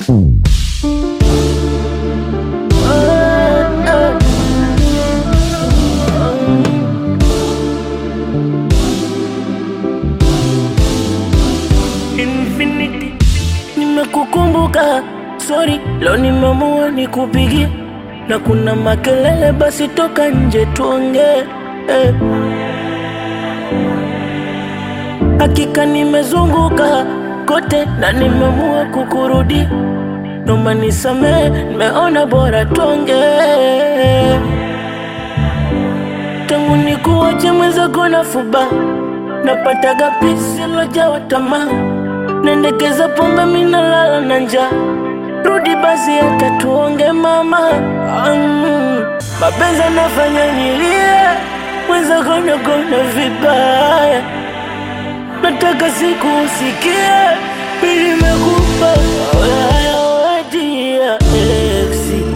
Infinity, nimekukumbuka sorry, leo nimeamua nikupigie, na kuna makelele, basi toka nje tuongee eh. Hakika nimezunguka kote na nimeamua kukurudi, noma nisamee, nimeona bora tuongee. Tangu nikuache mwenzako na fuba, napataga pisi lojawa tamaa, nendekeza pombe minalala na njaa. Rudi basi hata tuonge mama, mm. Mapenzi anafanya nilie, mwenzako nagona vibaya nataka siku usikie mimi nimekupa wedia exi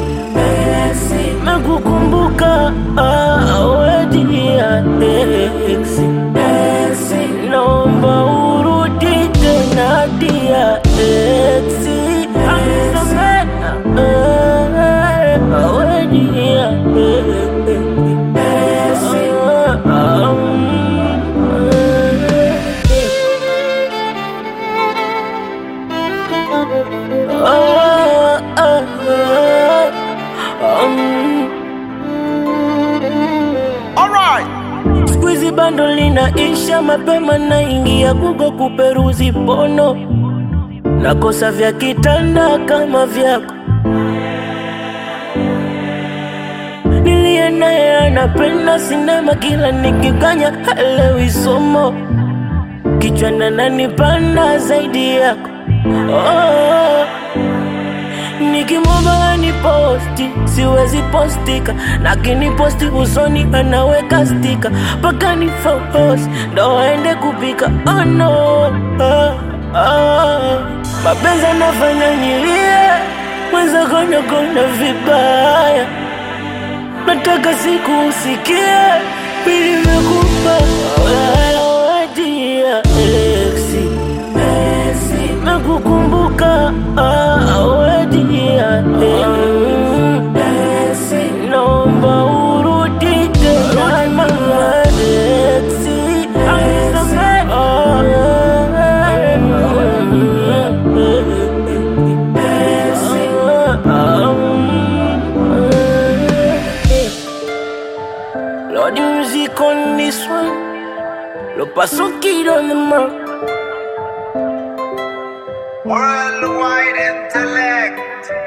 mekukumbuka wedia exi naomba urudi tena dia exi wedia Squeezy bando linaisha mapema, naingia Google kuperuzi pono, nakosa vya kitanda kama vyako. Niliye naye anapenda sinema, kila nikikanya halewi somo, kichwa nanipanda zaidi yako oh. Nikimwomba ni posti siwezi postika, lakini posti usoni anaweka stika mpaka ni focus ndo aende kupika. Oh no, oh, oh. Mapenzi anafanya nilie, mwenzako nagona vibaya, nataka siku usikie mimi nimekupa wedia exi nakukumbuka wedia naomba urudi tena mama exi Lord, the music on this one. Lo paso kid on the mark. Worldwide intellect.